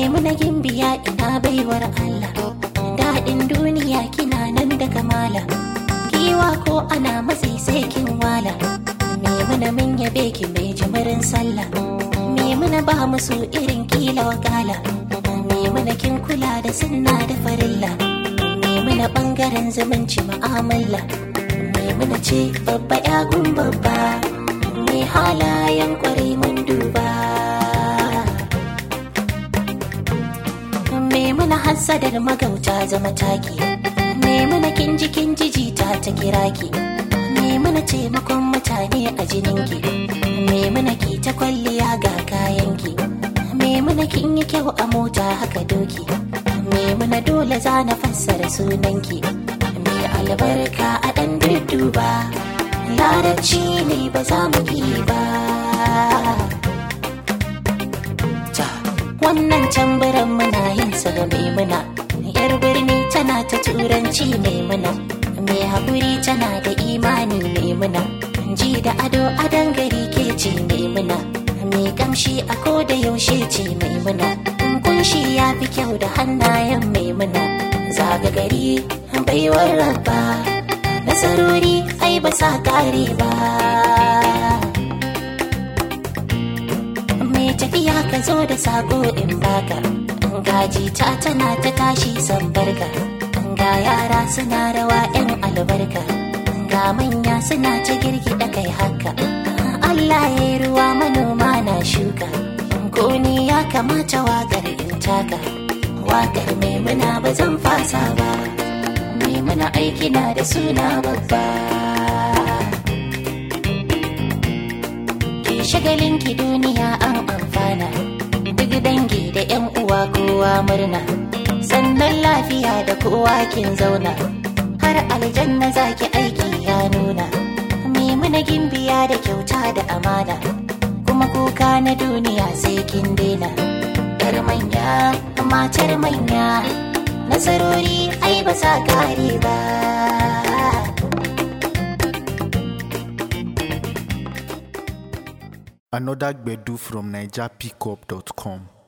Maimuna gimbiya ina baiwar Allah daɗin duniya kina nan da kamala giwa ko ana matsi sai kin wala Maimuna mun yabe ki mai jimirin sallah Maimuna ba musu irin kila wakala Maimuna kin kula da sunna da farilla Maimuna bangaren zumunci mu'amala Maimuna ce babba yagun babba mai halayen kwarai mun duba Maimuna hassadar magauta zama taki Maimuna kin ji kin ji jita ta kiraki Maimuna taimakon mutane a jininki Maimuna ki ta kwalliya ga kayanki Maimuna kin yi kyau a mota haka doki Maimuna dole za na fassara sunanki Mai albarka a ɗan dudduba Larabci ne ba za mu ki ba ta wannan tambaran muna yin sa ga maimuna yar birni tana ta turanci maimuna mai haƙuri tana da imani maimuna ji da ado adon gari ke ce maimuna mai kamshi a ko da yaushe ce maimuna kunshi ya fi kyau da hannayen maimuna zaga gari baiwar rabba nasarori ai ba sa kare ba mai tafiya ka zo da sako in baka gaji ta tana ta tashi san barka ga yara suna rawa yan albarka ga manya suna ta girgida kai haka Allah ya yi ruwa manoma na shuka ko ni ya kamata wakar in taka wakar maimuna ba zan fasa ba maimuna aiki na da suna babba ki shagalin ki duniya an amfana duk dangi da yan uwa kowa murna sannan lafiya da kowa kin zauna har aljanna zaki aiki ya nuna maimuna gimbiya da kyauta da amana kuma kuka na duniya sai kin daina yar manya matar manya nasarori ai ba sa kare ba Another Gbedu from NigerPickup.com.